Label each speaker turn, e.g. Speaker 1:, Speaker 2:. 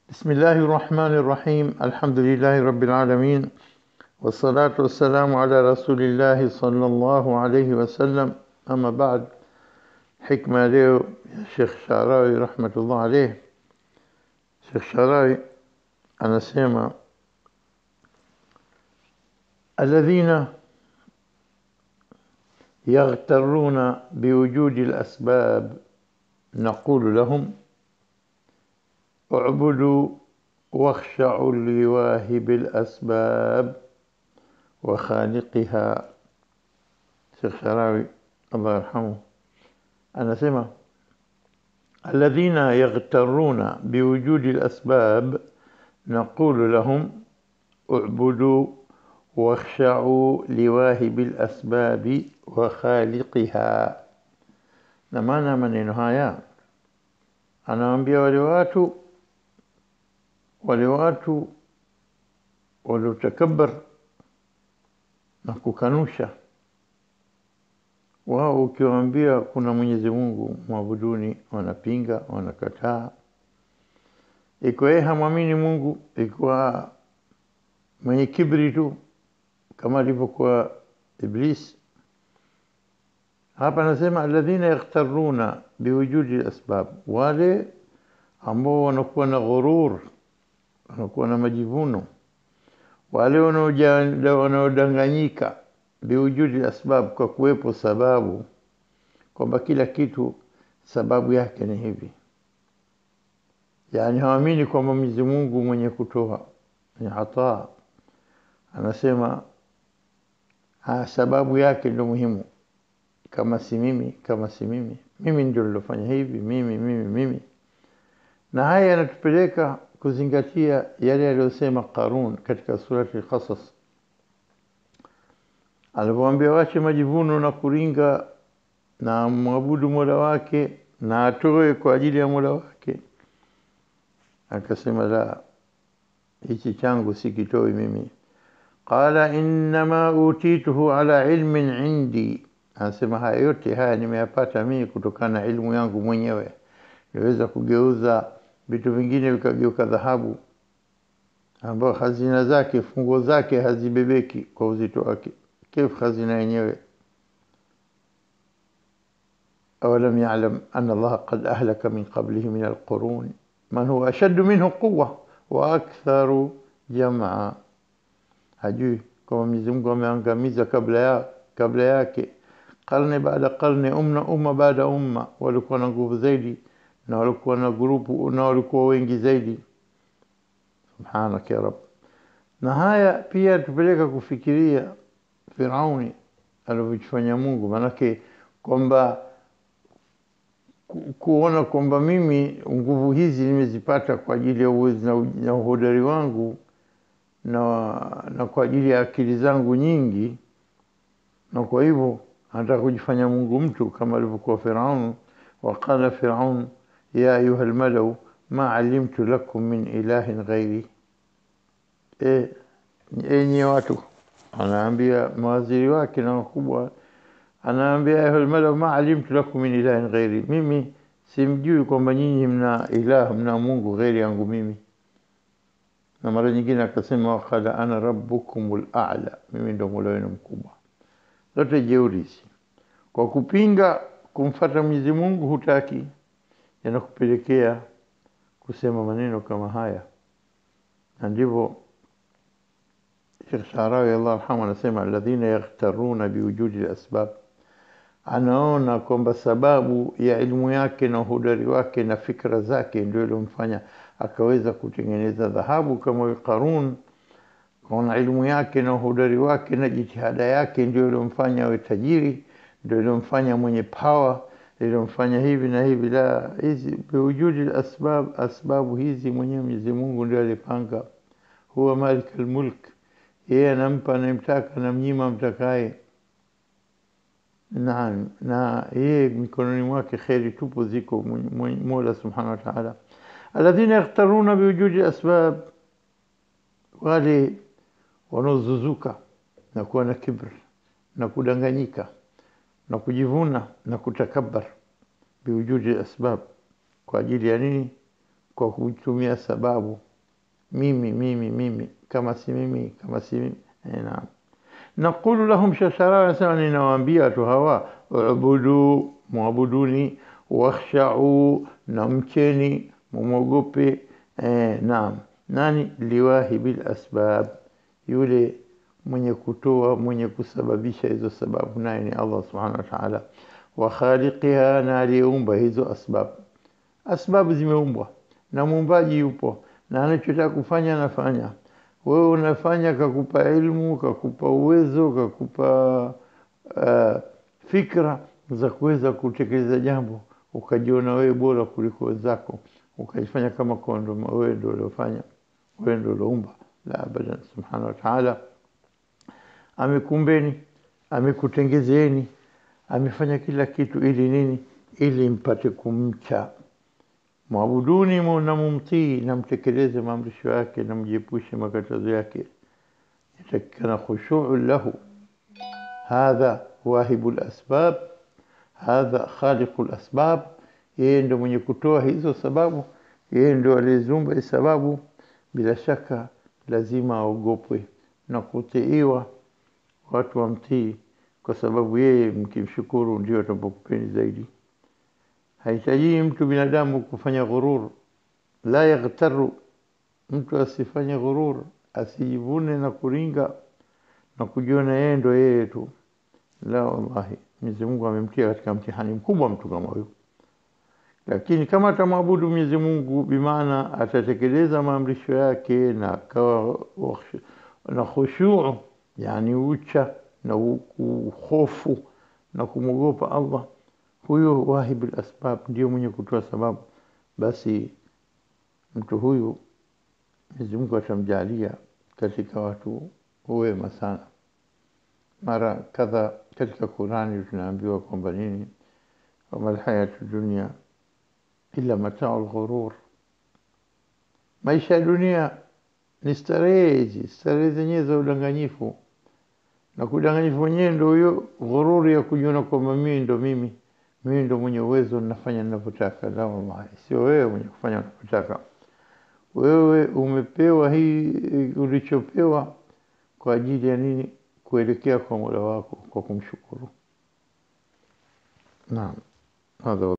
Speaker 1: بسم الله الرحمن الرحيم الحمد لله رب العالمين والصلاة والسلام على رسول الله صلى الله عليه وسلم أما بعد حكمة leo ya Sheikh Sharawi rahmatullah alayh Sheikh Sharawi anasema الذين يغترون بوجود الأسباب نقول لهم اعبدوا واخشعوا لواهب الأسباب وخالقها شيخ شراوي الله يرحمه أنا سمع الذين يغترون بوجود الأسباب نقول لهم اعبدوا واخشعوا لواهب الأسباب وخالقها نمانا maneno haya anawaambia wale watu wale watu waliotakabbar na kukanusha wao ukiwaambia kuna Mwenyezi Mungu mwabuduni wanapinga wanakataa ikiwa yeye hamwamini Mungu ikiwa mwenye kibri tu kama alivyokuwa Iblis hapa anasema alladhina yaghtaruna biwujudi asbab wale ambao wanakuwa na ghurur wanakuwa na majivuno wale wanaodanganyika biwujudi asbab kwa kuwepo sababu kwamba kila kitu sababu yake ni hivi yani hawaamini kwamba Mwenyezi Mungu mwenye kutoa ni ataa anasema ha, sababu yake ndio muhimu kama si mimi kama si mimi mimi ndio nilofanya hivi mimi mimi mimi na haya yanatupeleka kuzingatia yale aliyosema Qarun katika surati al-Qasas alipoambia wache majivuno na kuringa na mwabudu Mola wake na atoe kwa ajili ya Mola wake akasema la hichi changu sikitoi mimi qala innama utituhu ala ilmin indi anasema haya yote haya nimeyapata mimi kutokana na ilmu yangu mwenyewe niweza kugeuza vitu vingine vikageuka dhahabu ambao hazina zake funguo zake hazibebeki kwa uzito wake كيف خزنا yenyewe أولم يعلم أن الله قد أهلك من قبله من القرون من هو أشد منه قوة وأكثر جمعا hajui kama Mwenyezi Mungu ameangamiza kabla ya kabla yake karne baada karne umma umma baada umma walikuwa na nguvu zaidi na walikuwa na grupu na walikuwa wengi zaidi subhanak ya rab na haya pia tupeleka kufikiria Firauni alivyofanya Mungu manake kwamba ku, kuona kwamba mimi nguvu hizi nimezipata kwa ajili ya uwezo na, na uhodari wangu na, na kwa ajili ya akili zangu nyingi na kwa hivyo anataka kujifanya Mungu mtu kama alivyokuwa Firaun waqala Firaun ya ayuha almalau ma alimtu lakum min ilahin ghairi e, enye watu anaambia mawaziri wake na wakubwa anaambia ayuha almalau ma alimtu lakum min ilahin ghairi mimi simjui kwamba nyinyi mna ilah mna Mungu ghairi yangu mimi na mara nyingine akasema waqala ana rabbukumul a'la mimi ndo mola wenu mkubwa zote jeuri hizi kwa kupinga kumfata Mwenyezi Mungu hutaki yanakupelekea kusema maneno kama haya na ndivyo Sheikh Sharawi Allah arhamu anasema alladhina yaghtaruna biwujudi al-asbab anaona kwamba sababu ya elimu yake na uhodari wake na fikra zake ndio ilomfanya akaweza kutengeneza dhahabu kama Qarun kwa elimu yake na uhodari wake na jitihada yake ndio ilomfanya awe tajiri ndio ilomfanya mwenye power ilomfanya hivi na hivi la hizi biwujudi asbab asbabu hizi mwenyewe Mwenyezi Mungu ndio alipanga huwa malik almulk yeye anampa anayemtaka anamnyima mtakaye naam na yeye mikononi mwake kheri tupo ziko Mola subhanahu wa ta'ala alladhina yakhtaruna biwujudi asbab wale wanaozuzuka na kuwa na kibr na kudanganyika na kujivuna na kutakabbar biwujudi asbab kwa ajili ya nini kwa kutumia sababu mimi mimi mimi kama si mimi kama si mimi eh, naam naqulu lahum shashara anasema ninawaambia watu hawa ubudu mwabuduni wakhshau na mcheni mumwogope eh, naam nani liwahibil asbab yule mwenye kutoa mwenye kusababisha hizo sababu naye ni Allah subhanahu wa ta'ala wa khaliqiha na aliyeumba hizo asbab asbabu zimeumbwa na muumbaji yupo na anachotaka kufanya anafanya wewe unafanya kakupa ilmu kakupa uwezo kakupa uh, fikra za kuweza kutekeleza jambo ukajiona wewe bora kuliko wenzako ukajifanya kama kondo wewe ndio uliofanya wewe ndio uliumba la abadan subhanahu wa ta'ala amekumbeni amekutengezeni amefanya kila kitu ili nini ili mpate kumcha mwabuduni na mumtii na mtekeleze maamrisho yake na mjiepushe makatazo yake yatakikana khushuu lahu hadha wahibu lasbab hadha khaliqu lasbab yeye ndo mwenye kutoa hizo sababu yeye ndo aliyezumba hizo sababu bila shaka lazima aogopwe na kutiiwa watu wamtii kwa sababu yeye mkimshukuru ndio atapokupeni zaidi haitajii mtu binadamu kufanya ghurur la yaghtaru mtu asifanye ghurur asijivune na kuringa na kujiona yeye ndo yeye tu la wallahi Mwenyezi Mungu amemtia katika mtihani mkubwa mtu kama huyo lakini kama atamwabudu Mwenyezi Mungu bimaana atatekeleza maamrisho yake na akawa na khushu yani ucha na hofu na kumwogopa Allah huyo wahibul asbab ndio mwenye kutoa sababu basi mtu huyu Mwenyezi Mungu atamjalia katika watu wema sana mara kadha katika Qurani tunaambiwa kwamba nini wama alhayatu dunia illa matau lghurur maisha ya dunia ni starehe hizi starehe zenyewe za udanganyifu na kudanganyifu wenyewe ndo huyo ghururi ya kujiona kwamba mimi ndo mimi mimi ndo mwenye uwezo nafanya ninavyotaka la wallahi sio wewe mwenye kufanya unavyotaka wewe umepewa hii ulichopewa kwa ajili ya nini kuelekea kwa Mola wako kwa kumshukuru naam hadha